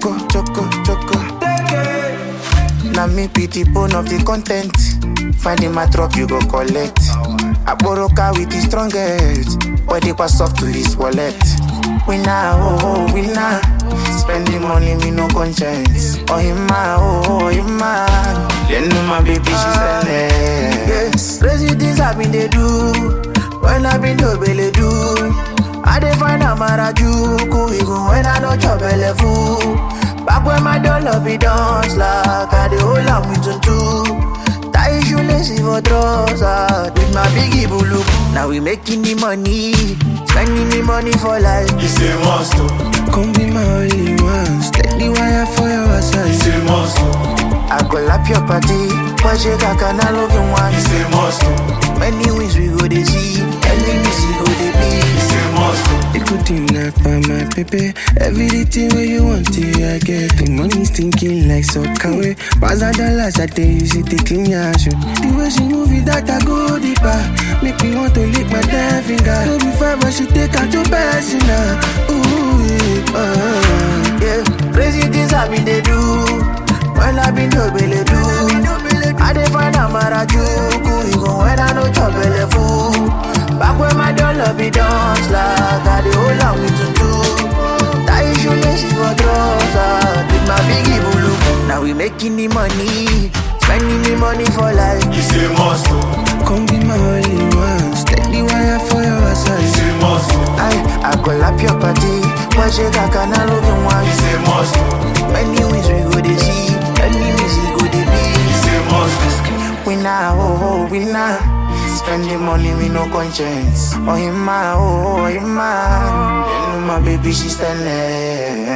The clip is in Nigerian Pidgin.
choco, choco, choco. Now me be the bone of the content. Finding my drop, you go collect. I borrow car with the strongest. Body was soft to his wallet. Winner, oh, oh, winner. Spending money, me no conscience. Oh, him, ma, oh, oh, him, man. Then know my baby, she's ah, Yes, crazy things I been they do. When I been to belly do. I dey find a marajuku, even when I no chop belly full. Back when my dollar be dance like I dey hold am with tutu. Tie shoelace for trouser with my biggie bulu. Now we making the money, spending the money for life. It's a must, oh. Come be my only one. Steady wire for your side. It's a must, oh. I go lap your party, but you got can I love you one. It's a must, oh. Many wins we go they see, enemies we go they It's be. a must, oh. The good thing not by my baby. Everything where you want it, I get. The money's thinking like soccer way. Pass the dollars I tell you, see the clean your shoe. The way she move it, that I go deeper. Make me want to lick my damn finger. Don't be fine, but she take out your personal. Ooh, yeah, uh. Yeah, crazy things I been they do. When I been to belly do. I dey find a marajuku, even when I no chop belly full. Back when my dollar be dance like I dey hold am with tutu. Tie shoelace for trouser with my biggie bulu. Now we making the money, spending the money for life. It's a must, oh. Come be my only one. Steady wire for your It's side. a must, oh. I, I go lap your party, but you got can I love you one. It's a must, oh. Many wins we go they see, enemies we go they be. It's a must, oh. Winner, oh, oh, winner. Spending money with no conscience. Oh, him, ma, oh, oh, him, man. Then know my baby, she's standing.